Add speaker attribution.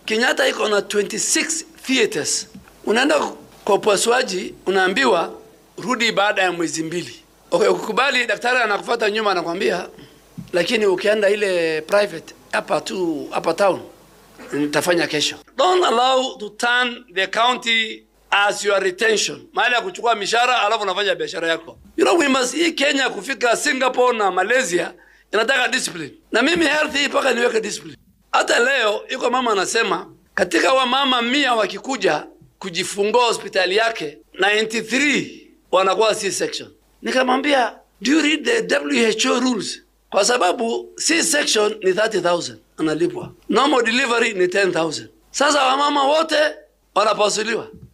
Speaker 1: Kenyatta iko na 26 theaters. Unaenda kwa upasuaji, unaambiwa rudi baada ya mwezi mbili. Okay, ukikubali daktari anakufuata nyuma anakwambia, lakini ukienda ile private hapa tu hapa town nitafanya kesho. Don't allow to turn the county as your retention, mahali ya kuchukua mishahara alafu unafanya biashara yako. You know we must hii Kenya kufika Singapore na Malaysia inataka discipline, na mimi health hii mpaka niweke discipline. Hata leo iko mama anasema katika wamama mia wakikuja kujifungua hospitali yake 93 wanakuwa C section. Nikamwambia, do you read the WHO rules? Kwa sababu C section ni 30,000 analipwa, normal delivery ni 10,000. Sasa wamama wote wanapasuliwa.